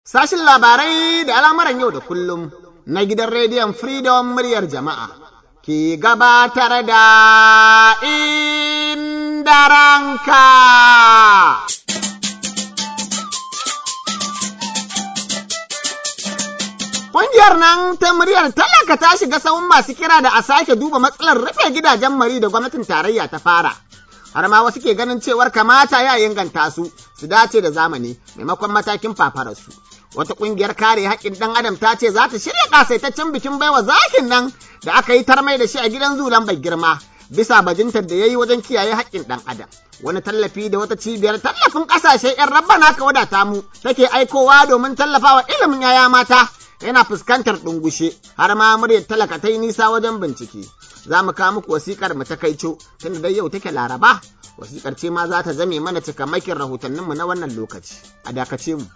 Sashin labarai da al'amuran yau da kullum na gidan rediyon Freedom muryar jama'a ke gabatar da inda ranka. Ƙungiyar nan ta muryar talaka ta shiga sahun masu kira da a sake duba matsalar rufe gidajen mari da gwamnatin tarayya ta fara. Har ma wasu ke ganin cewar kamata ya inganta su su dace da zamani maimakon matakin fafararsu. Wata ƙungiyar kare haƙƙin ɗan adam ta ce za ta shirya ƙasaitaccen bikin baiwa zakin nan da aka yi tarmai da shi a gidan zulan bai girma bisa bajintar da ya yi wajen kiyaye haƙƙin ɗan adam. Wani tallafi da wata cibiyar tallafin ƙasashe 'yan rabbana ka wadata mu take aikowa domin tallafawa ilimin yaya mata yana fuskantar ɗungushe har ma muryar talaka ta yi nisa wajen bincike. Za mu kawo muku wasiƙar mu ta kaico tunda dai yau take laraba. Wasiƙar ce ma za ta zame mana cikamakin rahotanninmu na wannan lokaci. A dakace mu.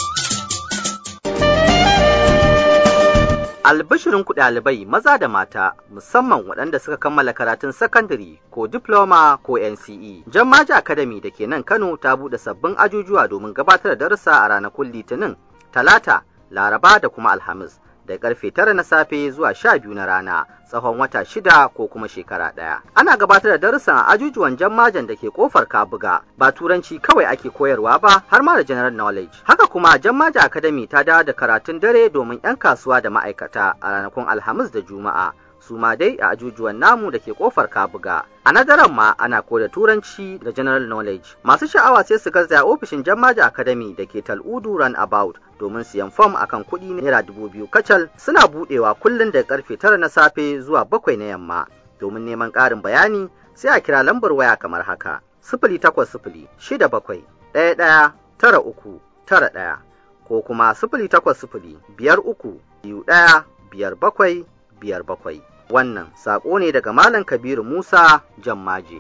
Albishirin ku ɗalibai maza da mata musamman waɗanda suka kammala karatun sakandare ko diploma ko NCE. Jammaji Academy da ke nan Kano ta buɗe sabbin ajujuwa domin gabatar da darussa a ranakun Litinin, Talata, Laraba da kuma Alhamis da karfe tara na safe zuwa sha biyu na rana tsawon wata shida ko kuma shekara ɗaya. Ana gabatar da darussan a ajujuwan jammajan da ke kofar Kabuga ba turanci kawai ake koyarwa ba har ma da general knowledge. Haka kuma jammaja academy ta dawo da karatun dare domin 'yan kasuwa da ma'aikata a ranakun Alhamis da Juma'a. su ma dai a ajujuwan namu da ke kofar kabuga. A nadaran ma ana koda turanci da general knowledge. Masu sha'awa sai su garzaya ofishin Jammaja Academy da ke Tal'udu Runabout domin siyan fom akan kuɗi naira dubu biyu kacal suna buɗewa kullum da karfe tara na safe zuwa bakwai na yamma. Domin neman ƙarin bayani sai a kira lambar waya kamar haka. Sifili takwas sifili shida bakwai ɗaya ɗaya tara uku tara ɗaya ko kuma sifili takwas sifili biyar uku biyu ɗaya biyar bakwai biyar bakwai. Wannan saƙo ne daga Malam Kabiru Musa Jammaje.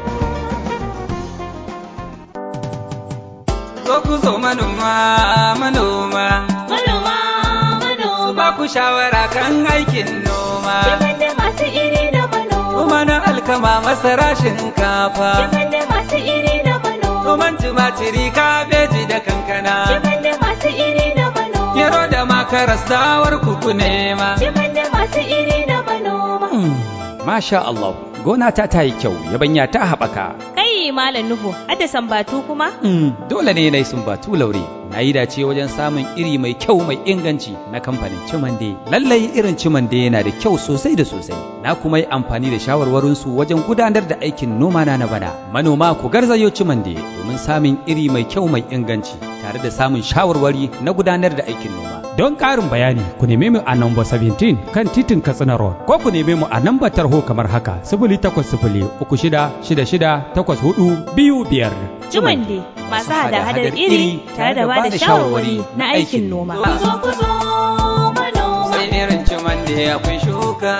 Zo ku zo manoma, manoma. Manoma, manoma. Ba ku shawara kan aikin noma. Kiman da masu iri da manoma. Noma na alkama masara shinkafa. Kiman da masu iri da manoma. Noman tumatiri kabeji da kankana. Kiman da masu iri da manoma. Gero da makaras dawar kuku nema. Kiman da masu iri da manoma. Masha Allah, gona ta ta yi kyau, yabanya ta haɓaka. Kai Malam Nuhu, hadda sambatu kuma? Mm, dole ne na yi sumbatu laure. Na yi dace wajen samun iri mai kyau mai inganci na kamfanin Cimande. Lallai irin Cimande yana da kyau sosai da sosai. Na kuma yi amfani da shawarwarinsu wajen gudanar da aikin noma na na bana. Manoma ku garzayo Cimande domin samun iri mai kyau mai inganci tare da samun shawarwari na gudanar da aikin noma. Don ƙarin bayani ku neme mu a namba 17 kan titin Katsina Road ko ku neme mu a namba tarho kamar haka sifili takwas sifili uku shida shida shida takwas hudu biyu biyar. Jumande masu hada-hadar iri tare da ba da shawarwari na aikin noma. Ku zo ku zo manoma. Sai irin ciman da akwai shuka.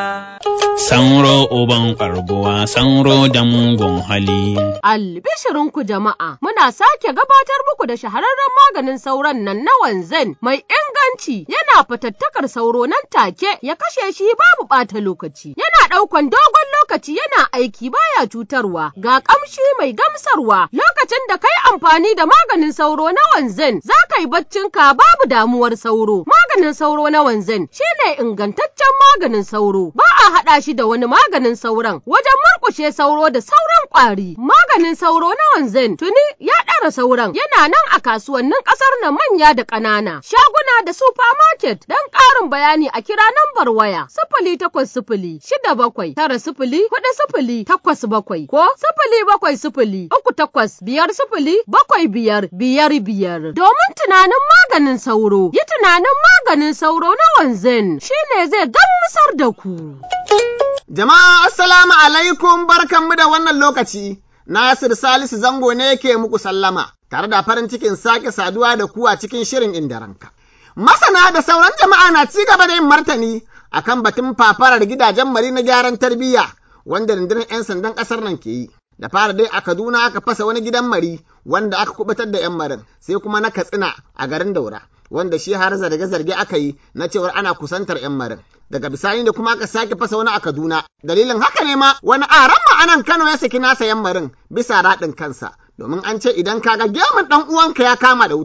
Sanro uban karbuwa, sanro da mugun hali. Albishirinku jama'a, muna sake gabatar muku da shahararren maganin sauron nan na wanzan mai inganci yana fatattakar sauro nan take ya kashe shi babu ɓata lokaci. Yana ɗaukan dogon lokaci yana aiki baya cutarwa ga ƙamshi mai gamsarwa lokacin da kai amfani da maganin sauro na wanzan za ka yi baccinka babu damuwar sauro. Maganin sauro na wanzan shine ingantaccen maganin sauro ba a haɗa shi da wani maganin sauron wajen murƙushe sauro da sauran ƙwari. Maganin sauro na wanzan tuni ya ɗara sauran yana nan a kasuwannin ƙasar nan manya da ƙanana, shaguna da supermarket don ƙarin bayani a kira nambar waya sifili takwas sifili shida bakwai tara sifili huɗu sifili takwas bakwai ko sifili bakwai sifili uku takwas biyar sifili bakwai biyar biyar biyar domin tunanin maganin sauro yi tunanin maganin sauro na wanzan shine zai gamsar da ku. Jama'a assalamu alaikum barkanmu da wannan lokaci. Nasir Salisu Zango ne yake muku sallama, tare da farin cikin sake saduwa da ku a cikin shirin inda ranka. Masana da sauran jama'a na ci gaba da yin martani akan batun fafarar gidajen mari na gyaran tarbiyya wanda rundunar 'yan sandan ƙasar nan ke yi. Da fara dai a Kaduna aka fasa wani gidan mari wanda aka kubutar da 'yan marin, sai kuma na Katsina a garin Daura. wanda shi har zarge-zarge aka yi na cewar ana kusantar 'yan marin. Daga bisani da kuma aka sake fasa wani a Kaduna. Dalilin haka ne ma wani aran ma'anan Kano ya saki nasa 'yan marin bisa raɗin kansa. Domin an ce idan kaga gemun ɗan uwanka ya kama da wuta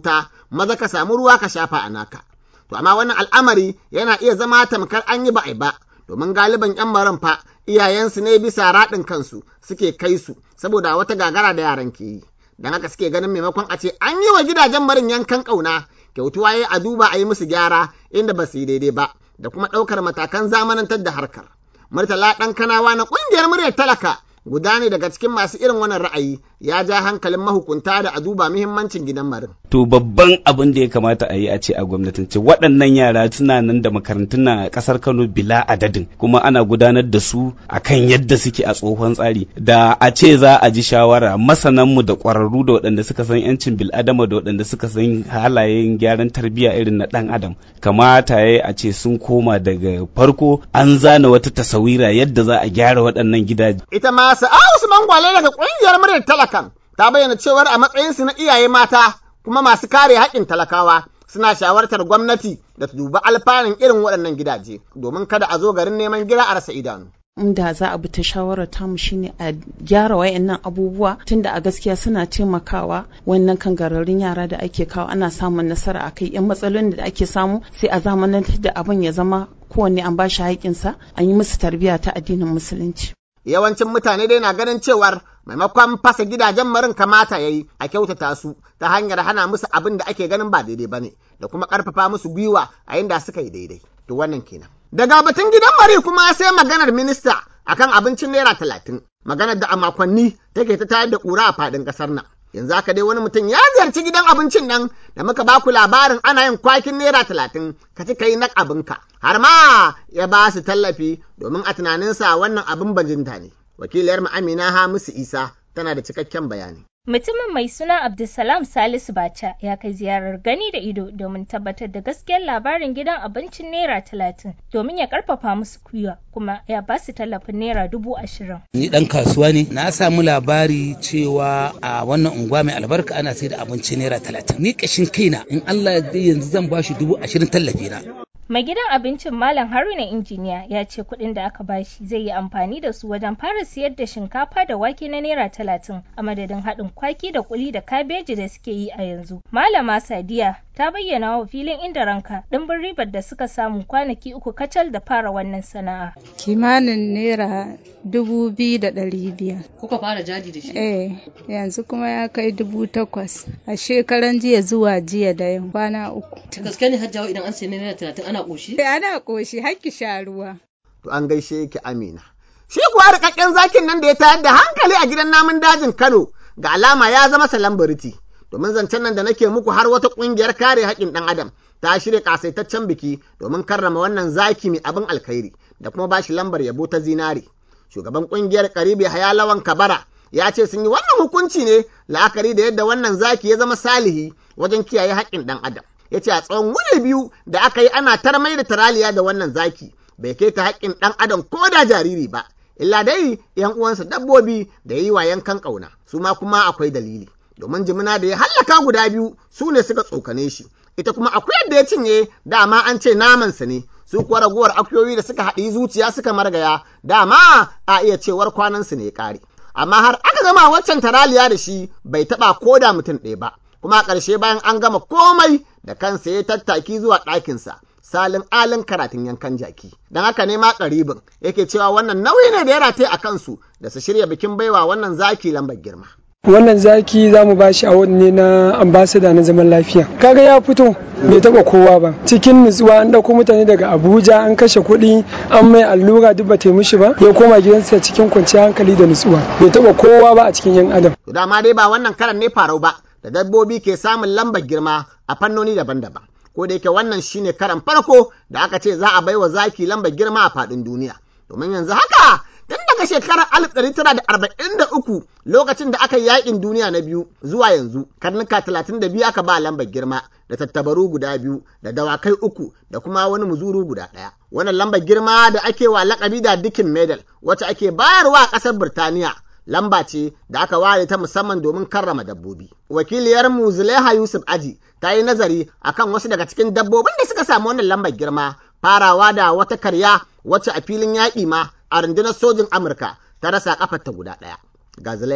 maza ka samu ruwa ka shafa a naka. To amma wannan al'amari yana iya zama tamkar an yi ba ba, domin galiban ‘yan maran fa iyayensu ne bisa raɗin kansu suke kai su saboda wata gagara da yaran ke yi. Don haka suke ganin maimakon a ce an yi wa gidajen marin yankan ƙauna, kyautuwa ya a duba a yi musu gyara inda ba su yi daidai ba, da kuma ɗaukar matakan zamanantar da harkar. Murtala ɗan kanawa na ƙungiyar muryar talaka guda ne daga cikin masu irin wannan ra'ayi ya ja hankalin mahukunta da a duba muhimmancin gidan marin. To babban abin da ya kamata a yi a ce a gwamnatance waɗannan yara suna nan da makarantun na ƙasar Kano bila adadin kuma ana gudanar da su akan yadda suke a tsohon tsari da a ce za a ji shawara masananmu da ƙwararru da waɗanda suka san yancin bil'adama da waɗanda suka san halayen gyaran tarbiyya irin na ɗan adam kamata ya a ce sun koma daga farko an zana wata tasawira yadda za a gyara waɗannan gidaje. Ita ma sa'a Usman Gwale daga ƙungiyar muryar talakan ta bayyana cewar a matsayinsu na iyaye mata kuma masu kare haƙƙin talakawa suna shawartar gwamnati da ta duba alfanun irin waɗannan gidaje domin kada a zo garin neman gida a rasa idanu. inda za a bi ta shawarar tamu shine a gyara wayannan abubuwa tunda a gaskiya suna taimakawa wannan kangararrun yara da ake kawo ana samun nasara a kai yan matsalolin da ake samu sai a zamanantar da abin ya zama kowanne an bashi haƙƙinsa an yi musu tarbiyya ta addinin musulunci. Yawancin mutane dai na ganin cewar maimakon fasa gidajen marin kamata ya yi a kyautata su ta hanyar hana musu abin da ake ganin ba daidai ba ne da kuma ƙarfafa musu gwiwa a inda suka yi daidai. To wannan kenan. Daga batun gidan mari kuma sai maganar minista akan abincin naira talatin. Maganar da a makonni take ta tayar da ƙura a faɗin ƙasar nan. Yanzu haka dai wani mutum ya ziyarci gidan abincin nan da muka ba ku labarin ana yin kwakin naira talatin ka ci ka yi na abinka. Har ma ya ba su tallafi domin a tunaninsa wannan abin bajinta ne. Wakiliyar mu Amina Hamisu Isa tana da cikakken bayani. Mutumin mai suna Abdulsalam Salisu Bacha ya kai ziyarar gani da ido domin tabbatar da gaskiyar labarin gidan abincin Naira talatin domin ya karfafa musu kuya kuma ya ba su tallafin Naira dubu ashirin. Ni dan kasuwa ne na samu labari cewa a wannan unguwa mai albarka ana sai da abinci Naira talatin. Ni kashin kaina in Allah ya yanzu zan ba shi dubu ashirin tallafi na. Mai gidan abincin Malam Haruna Injiniya ya ce kuɗin da aka bashi zai yi amfani da su wajen fara siyar da shinkafa da wake na Naira talatin a madadin haɗin kwaki da kuli da kabeji da suke yi a yanzu. Malama Sadiya ta bayyana wa filin inda ranka ɗimbin ribar da suka samu kwanaki uku kacal da fara wannan sana'a. Kimanin Naira dubu biyu da ɗari biyar. Kuka fara jadi da shi? Eh, yanzu kuma ya kai dubu takwas. A shekaran jiya zuwa jiya da yau kwana uku. Gaske ne hajjawa idan an sayi Naira talatin ana ƙoshi? Ana ƙoshi hakki sha ruwa. To an gaishe ki Amina. Shi kuwa rikakken zakin nan da ya tayar da hankali a gidan namun dajin Kano ga alama ya zama salambariti. Domin zancen nan da nake muku har wata ƙungiyar kare haƙƙin ɗan adam ta shirya ƙasaitaccen biki domin karrama wannan zaki mai abin alkhairi da kuma bashi lambar yabo ta zinare. Shugaban ƙungiyar Karibi Hayalawan Kabara ya ce sun yi wannan hukunci ne la'akari da yadda wannan zaki ya zama salihi wajen kiyaye haƙƙin ɗan adam. Ya ce a tsawon wuni biyu da aka yi ana tarmai da taraliya da wannan zaki bai kai ta haƙƙin ɗan adam ko da jariri ba. illa dai ‘yan uwansa dabbobi da yi wa yankan ƙauna, su ma kuma akwai dalili, domin jimina da ya hallaka guda biyu su ne suka tsokane shi, ita kuma akuyar da ya cinye dama an ce namansa ne, su kuwa raguwar akuyoyi da suka haɗi zuciya suka margaya, dama a iya cewar kwanansu ne ƙare. Amma har aka gama waccan taraliya da shi bai taɓa ko da mutum ɗaya ba, kuma a ƙarshe bayan an gama komai da kansa ya tattaki zuwa ɗakinsa. salin alin karatun yankan jaki don haka ne ma karibin yake cewa wannan nauyi ne da ya rataye a kansu da su shirya bikin baiwa wannan zaki lambar girma wannan zaki za mu ba shi a ne na ambasada na zaman lafiya kaga ya fito bai taba kowa ba cikin nutsuwa an dauko mutane daga abuja an kashe kuɗi an mai allura duk ba mishi ba ya koma gidansa cikin kwanciyar hankali da nutsuwa bai taba kowa ba a cikin yan adam to dama dai ba wannan karan ne farau ba da dabbobi ke samun lambar girma a fannoni daban-daban ko da yake wannan shine karan farko da aka ce za a bai wa zaki lambar girma a faɗin duniya domin yanzu haka tun daga shekarar alif ɗari tara da arba'in da uku lokacin da aka yi yaƙin duniya na biyu zuwa yanzu karnuka talatin da biyu aka ba lambar girma da tattabaru guda biyu da dawakai uku da kuma wani muzuru guda ɗaya wannan lambar girma da ake wa lakabi da dikin medal wacce ake bayarwa a ƙasar birtaniya lamba ce da aka ware ta musamman domin karrama dabbobi. Wakiliyar mu Zulaiha Yusuf Aji ta yi nazari akan wasu daga cikin dabbobin da suka samu wannan lambar girma farawa da wata karya wacce a filin yaƙi ma a rundunar sojin Amurka ta rasa kafarta guda ɗaya. Ga Zulaiha.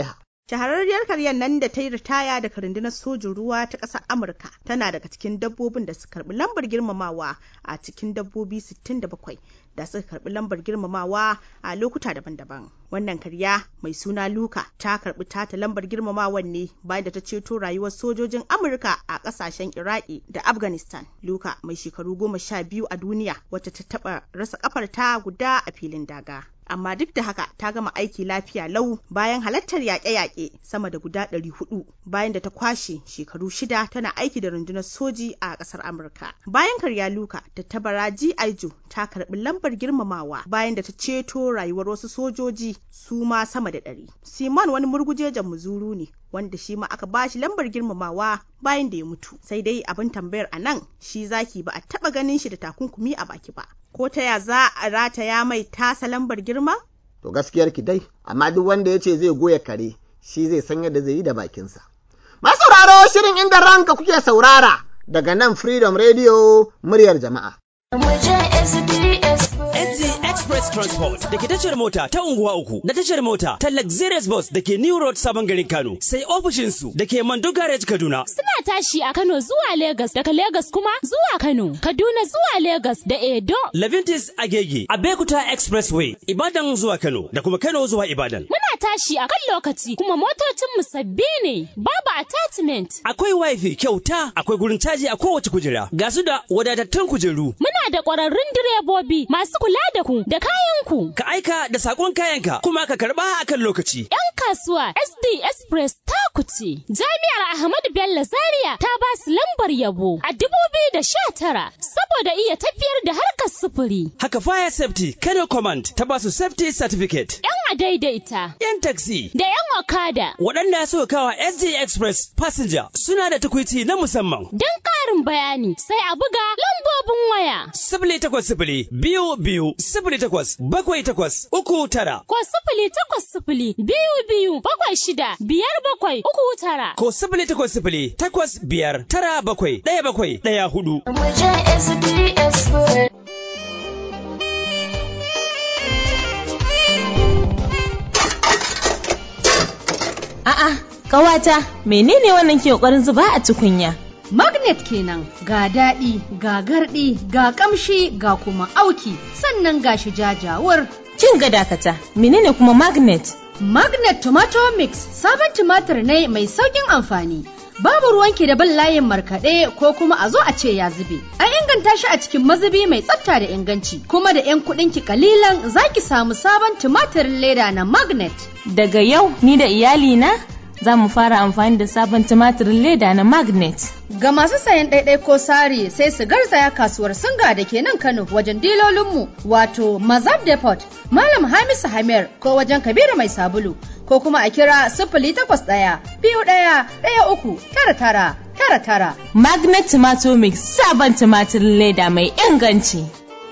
Shahararriyar karyar nan da ta yi ritaya daga rundunar sojin ruwa ta ƙasar Amurka tana daga cikin dabbobin da suka karbi lambar girmamawa a cikin dabbobi 67 da suka karbi lambar girmamawa a lokuta daban-daban. Wannan karya mai suna Luka ta karbi tata lambar girmamawan ne bayan da ta ceto rayuwar sojojin Amurka a ƙasashen Iraki da Afghanistan. Luka mai shekaru goma sha biyu a duniya wacce ta taɓa rasa ƙafarta guda a filin daga. amma duk da haka ta gama aiki lafiya lau bayan halartar yaƙe-yaƙe sama da guda ɗari hudu bayan da ta kwashe shekaru shida tana aiki da rundunar soji a ƙasar Amurka. Bayan karya Luka ta tabara G. Aijo ta karɓi lambar girmamawa bayan da ta ceto rayuwar wasu sojoji su ma sama da ɗari. Simon wani murgujejen muzuru ne wanda shi ma aka bashi lambar girmamawa bayan da ya mutu. Sai dai abin tambayar a nan shi zaki ba a taɓa ganin shi da takunkumi a baki ba. Ko ta ya za a rataya mai tasa lambar girma? To gaskiyar ki dai, amma duk wanda ya ce zai goya kare, shi zai san yadda zai yi da bakinsa. Masauraro shirin inda ranka kuke saurara daga nan Freedom Radio muryar jama'a. NZ Express Transport da ke tashar mota ta unguwa uku da tashar mota ta Luxurious Bus da ke New Road Sabon garin Kano sai ofishinsu da ke Mando Garage Kaduna. Suna tashi a Kano zuwa Legas daga Legas kuma zuwa Kano, Kaduna zuwa Legas da Edo. Levintis Agege, Abekuta Expressway, Ibadan zuwa Kano da kuma Kano zuwa Ibadan. Muna tashi a kan lokaci kuma motocinmu sabbi ne, babu attachment. Akwai wifi kyauta, akwai gurin caji a kowace kujera, ga su da wadatattun kujeru. Muna da ƙwararrun direbobi masu kula da ku da kayanku. Ka aika da sakon kayanka kuma ka karba a kan lokaci. 'Yan kasuwa SD Express ta kuce. Jami'ar Ahmadu Bello Zaria ta ba su lambar yabo a dubu biyu da sha tara saboda iya tafiyar da harkar sufuri. Haka Fire Safety Kano Command ta ba su Safety Certificate. 'Yan a daidaita. 'Yan taxi. Da 'yan okada. Waɗanda suka kawa SD Express Passenger suna da tukwici na musamman. Don ƙarin bayani sai a buga lambobin waya. Sifili takwas sifili biyu biyu sifili takwas bakwai takwas uku tara. Ko sifili takwas sifili biyu biyu bakwai shida biyar bakwai uku tara. Ko sifili takwas sifili takwas biyar tara bakwai ɗaya bakwai ɗaya hudu. A'a, ƙawata, menene wannan ke ƙoƙarin zuba a tukunya? Magnet kenan ga daɗi, ga garɗi, ga ƙamshi, ga kuma auki, sannan ga shi jajawar. Kin ga dakata, menene kuma magnet? Magnet Tomato Mix sabon tumatir ne mai sauƙin amfani. Babu ruwanki da bin layin markaɗe ko kuma a zo a ce ya zube. An inganta shi a cikin mazubi mai tsafta da inganci, kuma da 'yan kuɗinki kalilan za ki samu sabon tumatirin leda na Magnet. Daga yau ni da iyalina za mu fara amfani da sabon tumatirin leda na magnet. Ga masu sayan ɗaiɗai ko sari sai su garzaya kasuwar singa da ke nan Kano wajen dilolinmu wato Mazab Depot, Malam Hamisu Hamir ko wajen Kabiru Mai Sabulu ko kuma a kira sifili takwas ɗaya biyu ɗaya ɗaya uku tara tara tara tara. Magnet Tomato Mix sabon tumatirin leda mai inganci.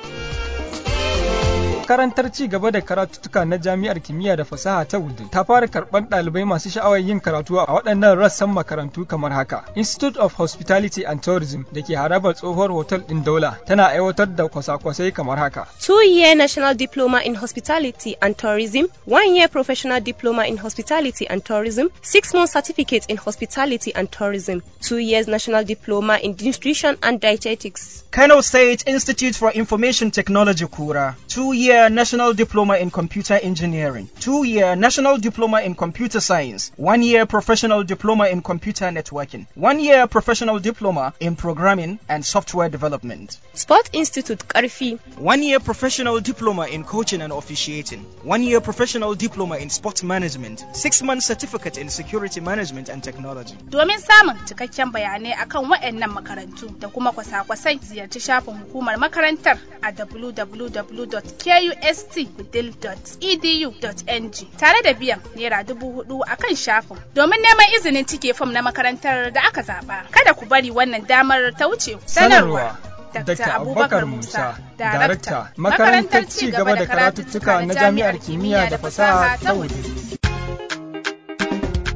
makarantar ci gaba da karatuttuka na jami'ar kimiyya da fasaha ta Wudil ta fara karɓar ɗalibai masu sha'awar yin karatu a waɗannan rassan makarantu kamar haka. Institute of Hospitality and Tourism da ke harabar tsohuwar hotel ɗin Daula tana aiwatar da kwasa-kwasai kamar haka. Two-year National Diploma in Hospitality and Tourism, one-year Professional Diploma in Hospitality and Tourism, six-month certificate in Hospitality and Tourism, two years National Diploma in Nutrition and Dietetics. Kano State Institute for Information Technology Kura, two-year National Diploma in Computer Engineering, two-year National Diploma in Computer Science, one-year Professional Diploma in Computer Networking, one-year Professional Diploma in Programming and Software Development. Sport Institute Karfi, one-year Professional Diploma in Coaching and Officiating, one-year Professional Diploma in Sport Management, six-month Certificate in Security Management and Technology. Domin samun cikakken bayanai akan waɗannan makarantu da kuma kwasa-kwasai ziyarci shafin hukumar makarantar a www.kustwithil.edu.ng tare da biyan naira dubu hudu a kan shafin domin neman izinin cike fom na makarantar da aka zaba. Kada ku bari wannan damar ta wuce ku. Sanarwa. Dr. Abubakar Musa, Darakta, Makarantar Ci gaba da Karatuttuka na Jami'ar Kimiyya da Fasaha ta Wudil.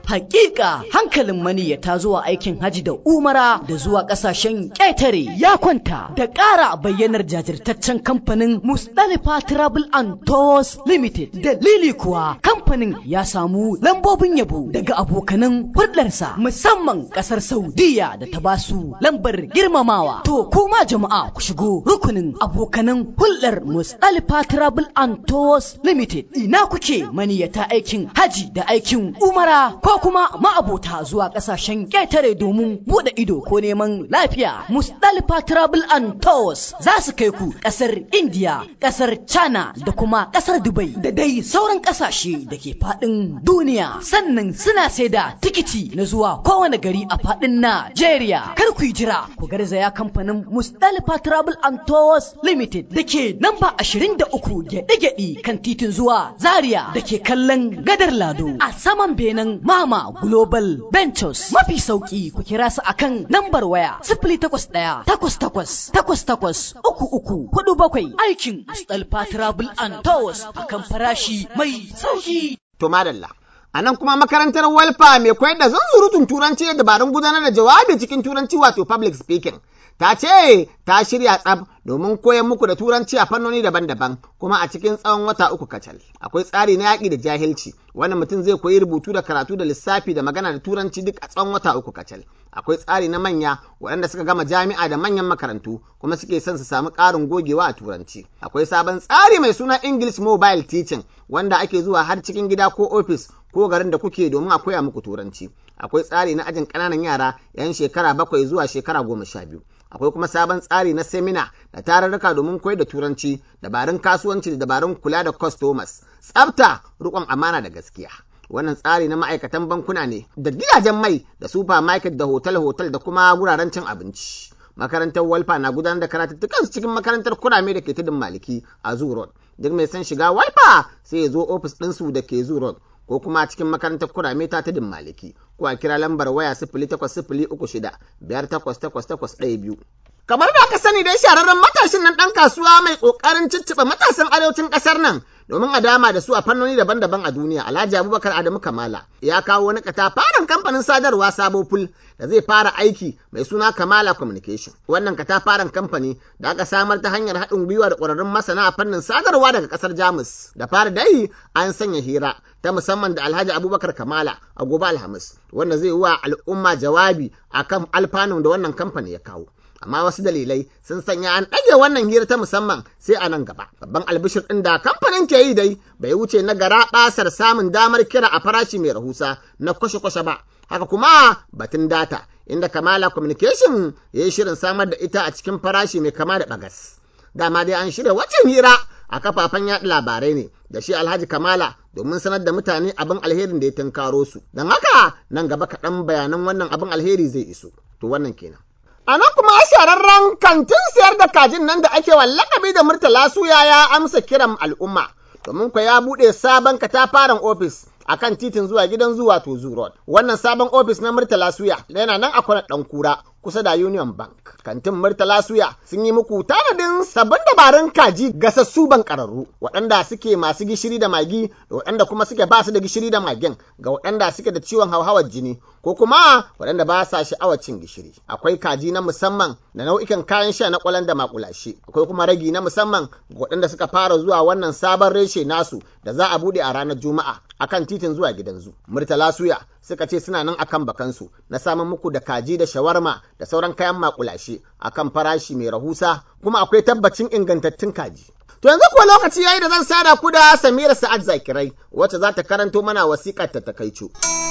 Hakika hankalin maniyyata zuwa aikin haji da umara da zuwa ƙasashen ƙetare ya kwanta da ƙara bayyanar jajirtaccen kamfanin Mustalifa Travel and Tours Limited. Dalili kuwa kamfanin ya samu lambobin yabo daga abokanan hulɗarsa musamman ƙasar Saudiya da ta basu lambar girmamawa. To kuma jama'a ku shigo rukunin abokanan hulɗar Mustalifa Travel and Tours Limited. Ina kuke maniyyata aikin haji da aikin umara ko kuma ma'abota zuwa ƙasashen ƙetare domin buɗe ido ko neman lafiya. Mustalifa Travel and Tours za su kai ku ƙasar India, ƙasar China da kuma ƙasar Dubai da dai sauran ƙasashe da ke faɗin duniya. Sannan suna sai da tikiti na zuwa kowane gari a faɗin Najeriya. Kar ku yi jira ku garzaya kamfanin Mustalifa Travel and Tours Limited da ke namba 23 gyaɗe-gyaɗe kan titin zuwa Zaria da ke kallon gadar Lado a saman benen Mama Global Ventures. Mafi sauki ku kira su akan lambar waya sifili takwas ɗaya takwas takwas takwas takwas uku uku hudu bakwai aikin Mustalifa Travel and Tours akan farashi mai sauki. To madalla. A nan kuma makarantar Walfa mai koyar da zunzurutun turanci da dabarun gudanar da jawabi cikin turanci wato public speaking. Ta ce ta shirya tsab domin koyar muku da turanci a fannoni daban-daban kuma a cikin tsawon wata uku kacal. Akwai tsari na yaƙi da jahilci, wannan mutum zai koyi rubutu da karatu da lissafi da magana da turanci duk a tsawon wata uku kacal. Akwai tsari na manya waɗanda suka gama jami'a da manyan makarantu kuma suke son su samu ƙarin gogewa a turanci. Akwai sabon tsari mai suna English Mobile Teaching wanda ake zuwa har cikin gida ko ofis ko garin da kuke domin a koya muku turanci. Akwai tsari na ajin ƙananan yara 'yan shekara bakwai zuwa shekara goma sha biyu. akwai kuma sabon tsari na semina da tararruka domin koyar da turanci dabarun kasuwanci da dabarun kula da customers tsafta rikon amana da gaskiya wannan tsari na ma'aikatan bankuna ne da gidajen mai da supermarket da hotel-hotel da kuma wuraren cin abinci makarantar walfa na gudanar da karatuttukan cikin makarantar kurame da ke tudun maliki a zoo road duk mai son shiga walfa sai ya zo ofis ɗinsu da ke zoo road ko kuma cikin makarantar kurame ta tudun maliki ko a kira lambar waya sifili takwas sifili uku shida biyar takwas takwas takwas ɗaya biyu. Kamar da aka sani dai shahararren matashin nan ɗan kasuwa mai ƙoƙarin cicciɓa matasan arewacin ƙasar nan domin a dama da su a fannoni daban-daban a duniya Alhaji Abubakar Adamu Kamala ya kawo wani katafaren kamfanin sadarwa Sabo Ful da zai fara aiki mai suna Kamala Communication. Wannan katafaren kamfani da aka samar ta hanyar haɗin gwiwa da ƙwararrun masana a fannin sadarwa daga ƙasar Jamus. Da fara dai an sanya hira ta musamman da Alhaji Abubakar Kamala a gobe Alhamis wanda zai wa al'umma jawabi akan alfanun da wannan kamfani ya kawo. amma wasu dalilai sun sanya an ɗage wannan hira ta musamman sai a nan gaba. Babban albishir ɗin da kamfanin ke yi dai bai wuce na gara ɓasar samun damar kira a farashi mai rahusa na kwashe-kwashe ba. Haka kuma batun data inda Kamala Communication ya yi shirin samar da ita a cikin farashi mai kama da bagas. Dama dai an shirya wacin hira a kafafen yaɗa labarai ne da shi Alhaji Kamala domin sanar da mutane abin alherin da ya tunkaro su. Don haka nan gaba kaɗan bayanan wannan abin alheri zai iso. To wannan kenan. A nan kuma shararren kantin siyar da kajin nan da ake wallakabi da Murtala Suya ya amsa kiran al'umma, domin kwa ya buɗe sabon katafaren ofis a kan titin zuwa gidan zuwa to Road. Wannan sabon ofis na Murtala Suya yana nan a kwanar ɗan kura kusa da Union Bank. Kantin Murtala Suya sun yi muku tanadin sabbin dabarun kaji gasassu ban ƙararru waɗanda suke masu gishiri da magi da waɗanda kuma suke ba su da gishiri da magin ga waɗanda suke da ciwon hauhawar jini ko kuma waɗanda ba sa sha'awar cin gishiri. Akwai kaji na musamman da nau'ikan kayan sha na kwalan da makulashe. Akwai kuma ragi na musamman ga waɗanda suka fara zuwa wannan sabon reshe nasu da za a buɗe a ranar Juma'a akan titin zuwa gidan zu. Murtala Suya suka ce suna nan akan bakansu na samun muku da kaji da shawarma da sauran kayan makulashe akan farashi mai rahusa kuma akwai tabbacin ingantattun kaji. To yanzu kuwa lokaci yayi da zan sada ku da Samira Sa'ad Zakirai wacce za ta karanto mana wasiƙar ta takaicu.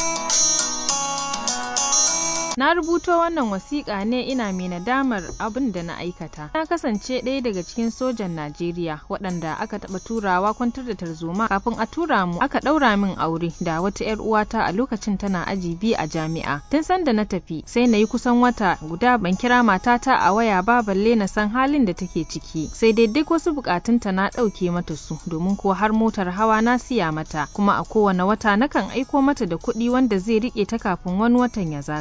Na rubuto wannan wasiƙa ne ina mai nadamar abin da na aikata. Na kasance ɗaya daga cikin sojan Najeriya waɗanda aka taɓa turawa kwantar da tarzoma kafin a tura mu aka ɗaura min aure da wata 'yar uwata a lokacin tana aji biyu a jami'a. Tun sanda na tafi sai na yi kusan wata guda ban kira matata a waya ba balle na san halin da take ciki. Sai dai duk wasu buƙatunta na ɗauke mata su domin ko har motar hawa na siya mata kuma a kowane wata nakan aiko mata da kuɗi wanda zai riƙe ta kafin wani watan ya zagayo.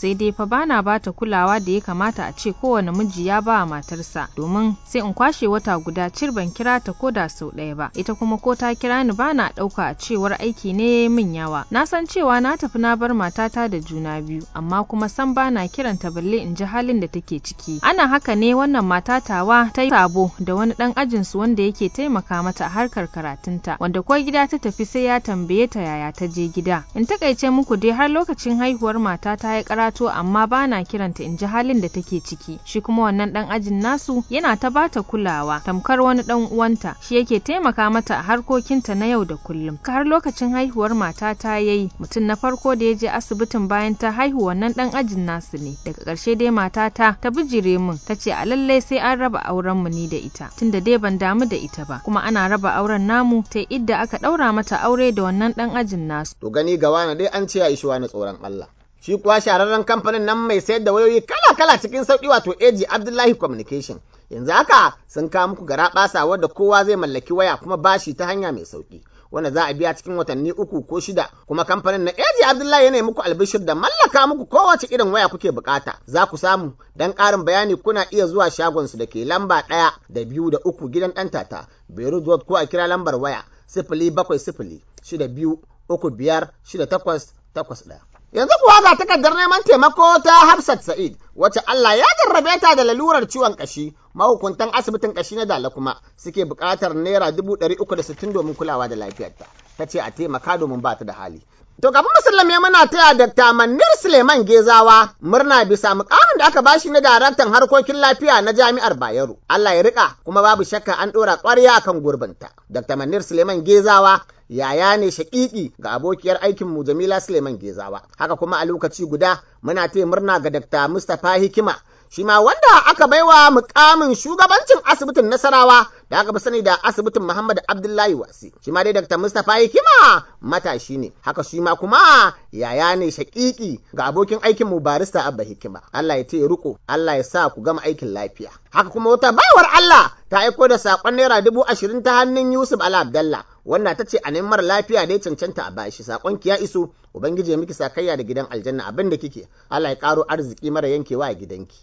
sai dai fa bana bata kulawa da ya kamata a ce kowane miji ya ba matarsa domin sai in kwashe wata guda cir ban kira ta ko da sau ɗaya ba ita kuma ko ta kira ni bana ɗauka a cewar aiki ne min yawa na san cewa na tafi na bar matata da juna biyu amma kuma san bana kiranta balle in ji halin da take ciki ana haka ne wannan mata tawa ta yi sabo da wani ɗan ajinsu wanda yake taimaka mata a harkar karatunta wanda ko gida ta tafi sai ya tambaye ta yaya ta je gida in takaice muku dai har lokacin haihuwar mata ta ya karato amma bana kiranta in ji halin da take ciki shi kuma wannan dan ajin nasu yana ta bata kulawa tamkar wani dan uwanta shi yake taimaka mata a harkokinta na yau da kullum har lokacin haihuwar mata ta yayi mutum na farko da ya je asibitin bayan ta haihu wannan dan ajin nasu ne daga ƙarshe dai matata ta bijire min ta ce a lallai sai an raba auren mu ni da ita tunda dai ban damu da ita ba kuma ana raba auren namu ta idda aka ɗaura mata aure da wannan dan ajin nasu to gani ga wani dai an ce ya ishi wani tsoron Allah shi kuwa shahararren kamfanin nan mai sayar da wayoyi kala-kala cikin sauƙi wato AG Abdullahi Communication yanzu haka sun kawo muku gara ɓasa wadda kowa zai mallaki waya kuma bashi ta hanya mai sauƙi wanda za a biya cikin watanni uku ko shida kuma kamfanin na AG Abdullahi yana muku albishir da mallaka muku kowace irin waya kuke bukata za ku samu dan ƙarin bayani kuna iya zuwa shagon su da ke lamba ɗaya da biyu da uku gidan ɗan tata Beirut Road ko a kira lambar waya sifili bakwai sifili shida biyu uku biyar shida takwas takwas ɗaya. Yanzu kuwa ga takardar neman taimako ta Hafsat Sa'id, wacce Allah ya jarrabe ta da lalurar ciwon kashi, mahukuntan asibitin kashi na Dala kuma suke buƙatar naira dubu ɗari uku da sittin domin kulawa da lafiyarta. Ta ce a taimaka domin ba ta da hali. To kafin musulmi muna taya Dr. Manir Suleiman Gezawa murna bisa mukamin da aka bashi na daraktan harkokin lafiya na Jami'ar Bayero. Allah ya rika kuma babu shakka an ɗora ƙwarya akan gurbinta. Dr. Manir Suleiman Gezawa yaya ne shaƙiƙi ga abokiyar aikinmu Jamila Suleiman Gezawa. Haka kuma a lokaci guda muna taya murna ga Dr. Mustapha Hikima shi ma wanda aka baiwa mukamin shugabancin asibitin Nasarawa da aka fi sani da asibitin Muhammad Abdullahi Wasi. Shi ma dai Dr. Mustapha Hikima matashi ne, haka shi ma kuma yaya ne shaƙiƙi ga abokin aikin mu barista Abba Hikima. Allah ya ce riko, Allah ya sa ku gama aikin lafiya. Haka kuma wata baiwar Allah ta aiko da saƙon naira dubu ashirin ta hannun Yusuf Ala Abdallah wanda ta ce a neman mara lafiya da ya cancanta a bashi saƙon ki ya iso ubangiji ya miki sakayya da gidan aljanna abin da kike Allah ya ƙaro arziki mara yankewa a gidanki.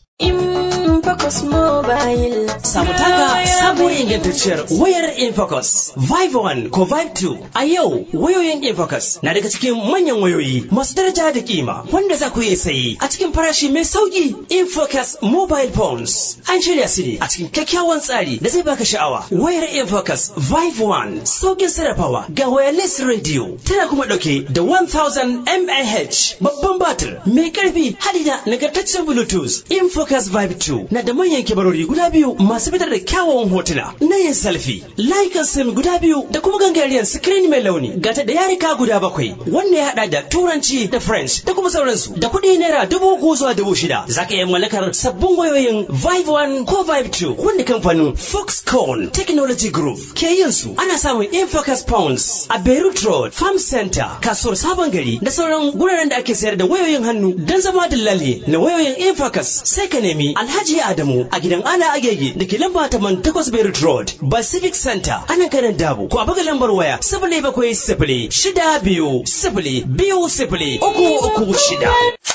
Infocus Mobile. Samu taka sabuwar ingantacciyar wayar Infocus. Vive 1 ko Vive 2. A yau wayoyin Infocus na daga cikin manyan wayoyi masu daraja da kima wanda za ku iya sayi a cikin farashi mai sauki. Infocus Mobile Phones. An shirya su ne a cikin kyakkyawan tsari da zai baka sha'awa. Wayar Infocus Vive 1 saukin sarrafawa ga wireless radio tana kuma dauke da 1000 mAh babban batir mai karfi hadi da nagartaccen Bluetooth. Infocus Vive 2 na da manyan kibarori guda biyu masu fitar da kyawawan hotuna na yin selfie, layukan sim guda biyu da kuma gangariyar screen mai launi gata da yarika guda bakwai wanda ya hada da turanci da french da kuma sauransu da kuɗi naira dubu uku zuwa dubu shida za ka iya mallakar sabbin wayoyin Vive 1 ko Vive 2 wanda kamfanin Foxconn Technology Group ke yin su ana samun Infocus Pounds a Beirut Road Farm Center kasuwar Sabon Gari da sauran guraren da ake sayar da wayoyin hannu don zama dillali na wayoyin Infocus sai ka nemi Alhaji Adamu a gidan Ala Agege da ke lamba taman takwas Beirut Road Pacific Center ana kanan Dabo ko a buga lambar waya sifili bakwai sifili shida biyu sifili biyu sifili uku uku shida.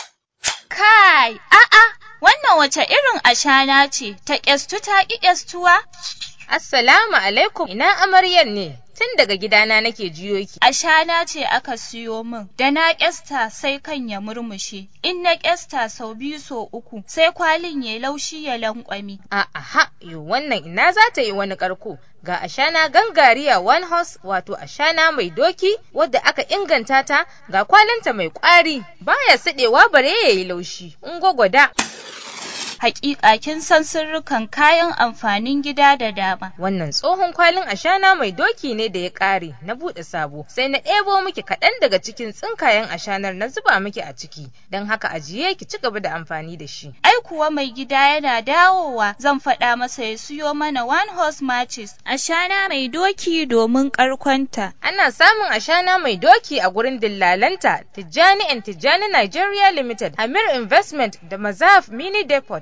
Kai, a'a, wannan wace irin ashana ce ta ƙyastu ta ƙi ƙyastuwa? Assalamu alaikum, ina amaryar ne? Tun daga gidana nake jiyo ki. Ashana ce aka siyo min, da na ƙyasta sai kan ya murmushe, in na ƙyasta sau biyu sau uku, sai kwalin ya laushi ya lankwami. A'a, yo wannan ina za ta yi wani ƙarko. Ga ashana gangariya one horse wato ashana mai doki wadda aka inganta ta ga kwalinta mai ƙwari baya siɗewa bare ya yi laushi. In gwagwada. hakika kin san sirrukan kayan amfanin gida da dama. Wannan tsohon kwalin ashana mai doki ne da ya ƙare na buɗe sabo sai na ɗebo miki kaɗan daga cikin tsinkayen ashanar na zuba miki a ciki don haka ajiye ki ci gaba da amfani da shi. Ai kuwa mai gida yana dawowa zan faɗa masa ya siyo mana one horse matches ashana mai doki domin ƙarkonta. Ana samun ashana mai doki a gurin dillalanta Tijjani and Tijjani Nigeria Limited, Amir Investment da Mazaf Mini Depot.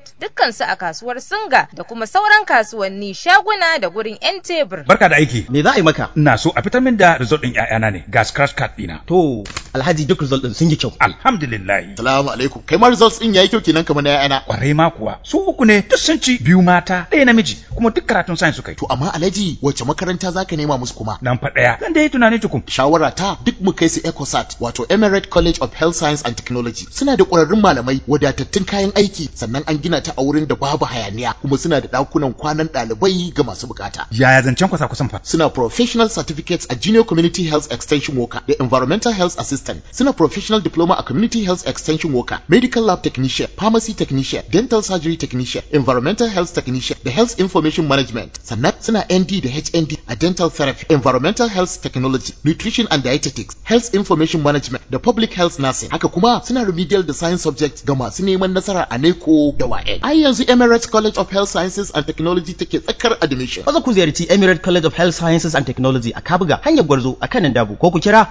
Market dukkansu a kasuwar Singa da kuma sauran kasuwanni shaguna da gurin 'yan tebur. Barka da aiki. Me za a yi maka? Ina so a fitar min da result ɗin ƴaƴana ne ga scratch card ɗina. To, Alhaji duk result ɗin sun yi kyau. Alhamdulillah. Salamu alaikum. Kai ma results ɗin yayi kyau kenan kamar na ƴaƴana. Kwarai ma kuwa. Su uku ne duk sun ci biyu mata ɗaya namiji kuma duk karatun science suka yi. To amma Alhaji wace makaranta zaka nema musu kuma? Nan fa ɗaya. Zan dai tunani tukun. Shawara ta duk mu kai su ECOSAT wato Emirate College of Health Science and Technology. Suna da ƙwararrun malamai wadatattun kayan aiki sannan an gina ta a wurin da babu hayaniya kuma suna da ɗakunan kwanan ɗalibai ga masu bukata. Yaya zancen kwasa kusan fa? Suna professional certificates a Junior Community Health Extension Worker da Environmental Health Assistant. Suna professional diploma a Community Health Extension Worker, Medical Lab Technician, Pharmacy Technician, Dental Surgery Technician, Environmental Health Technician da Health Information Management. Sannan suna ND da HND a Dental Therapy, Environmental Health Technology, Nutrition and Dietetics, Health Information Management da Public Health Nursing. Haka kuma suna remedial da Science Subjects ga masu neman nasara a NECO da WAEC. Ai yanzu Emirates College of Health Sciences and Technology take tsakar admission. Maza ku ziyarci Emirate College of Health Sciences and Technology a Kabuga hanyar Gwarzo a kanan Dabo ko ku kira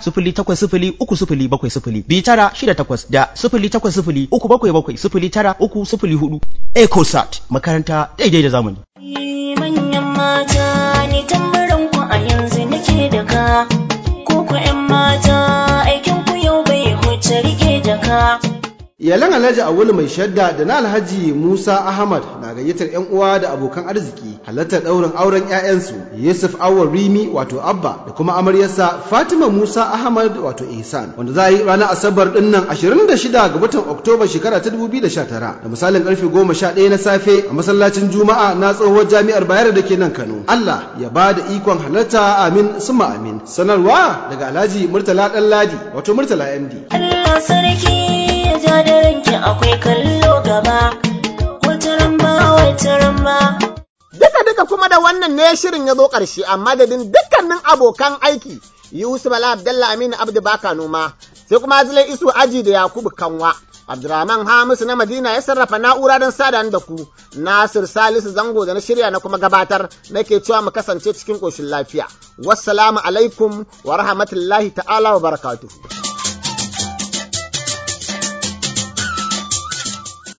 0803 tara shida takwas da sifili takwas sifili uku bakwai bakwai sifili tara uku sifili hudu. EcoSat makaranta daidai da zamani. Manyan mata ni tambaran ku a yanzu nake da ka, ko ku 'yan mata aikin ku yau bai huce rike da ka. Iyalan Alhaji Awulu mai shadda da na Alhaji Musa Ahmad na gayyatar 'yan uwa da abokan arziki halartar ɗaurin auren 'ya'yansu Yusuf Awar Rimi wato Abba da kuma amaryarsa Fatima Musa Ahmad wato Ihsan wanda za a yi ranar Asabar ɗin nan 26 ga watan Oktoba shekara ta 2019 da misalin karfe 11 na safe a masallacin Juma'a na tsohuwar jami'ar Bayero da ke nan Kano. Allah ya ba da ikon halarta amin summa amin. Sanarwa daga Alhaji Murtala Ɗanladi wato Murtala MD. Allah sarki ya ja da ranki akwai kallo gaba, wata ramba wata ramba. Duka duka kuma da wannan ne shirin ya zo ƙarshe a madadin dukkanin abokan aiki Yusuf Bala Abdalla Aminu Abdu Baka Noma sai kuma Azilai Isu Aji da Yakubu Kanwa. Abdurrahman Hamisu na Madina ya sarrafa na'ura don sada da ku. Nasir Salisu Zango da na shirya na kuma gabatar nake cewa mu kasance cikin ƙoshin lafiya. Wassalamu alaikum wa rahmatullahi ta'ala wa barakatuhu.